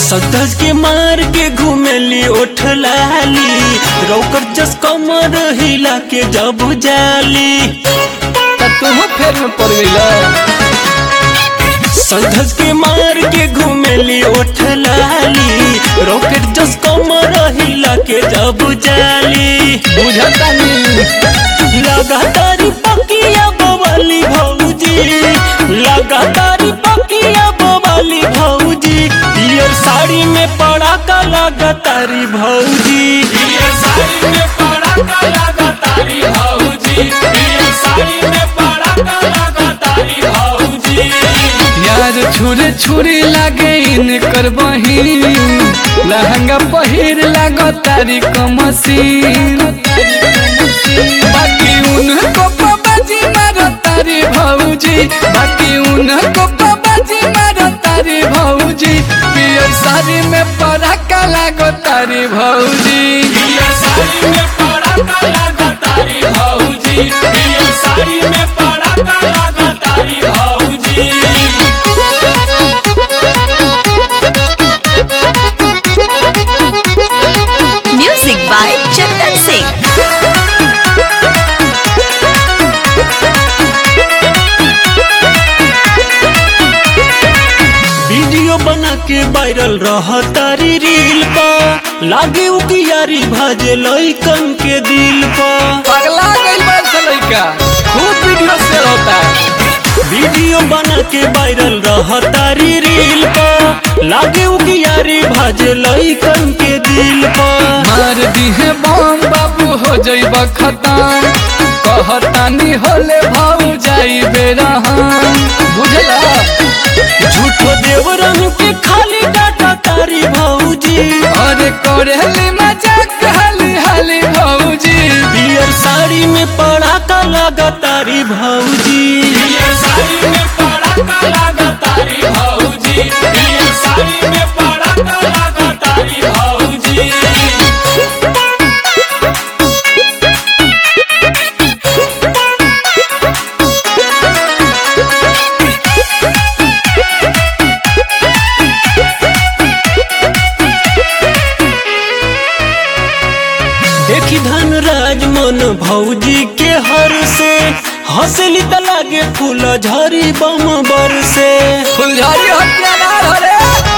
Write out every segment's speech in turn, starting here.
सदस के मार के घूमेली ओठ लाली रोकर जस कमर हिला के जब जाली त तुम फेर में पड़ गईला सदस के मार के घूमेली ओठ लाली रॉकेट जस कमर हिला के जब जाली बुझता नहीं लगातारी पकिया बवाली भौजी लगातारी पकिया बवाली भौजी पियर साड़ी में पड़ाका लगातारी भौजी पियर साड़ी में पड़ाका लगातारी भौजी पियर साड़ी में पड़ाका लगातारी भौजी यार छुरे छुरी लागे इन कर बहिन लहंगा पहिर लागो तारी कमसीन बाकी उनको बाबाजी मारो तारी भौजी बाकी उनको बाबाजी मारो तारी भौजी पियर साड़ी में पराका लागो तारी भौजी पियर साड़ी में पड़ाका लगातारी भौजी पियर साड़ी में पड़ाका लगातारी भौजी Music by Chandan Singh. Video बना के वायरल रह तारी रील पा लागे उकियारी भाजे लइकन के दिल पा पगला गइल बा से लइका खूब वीडियो शेयर होता है वीडियो बना के वायरल रह तारी रील पा लागे उकियारी भाजे लइकन के दिल पा मार दिहे बम बाबू हो जइब खतम कहतानी होले भाऊ जाई बेरहम बुझला झूठो देवरन के खाली डाटा तारी भौजी अरे करेली मजाक हाली हाली भौजी पियर साड़ी में पड़ाका लगा तारी भौजी पियर साड़ी में पड़ाका लगा तारी भौजी पियर साड़ी में पड़ाका लगा तारी भौजी देखी धन राज मन भौजी के हर से हंसली त लागे फूल झरी बम बर से फुलझारी हत्यारा हरे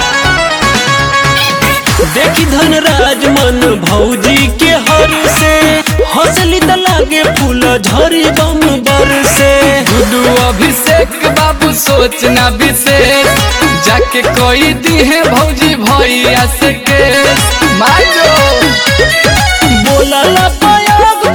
देखी धन राज मन भौजी के हर से हंसली त लागे फूल झरी बम बर से गुडू अभिषेक बाबू सोचना विशेष जाके कोई दी है भौजी भैया से केस मांगो बोला ला पाया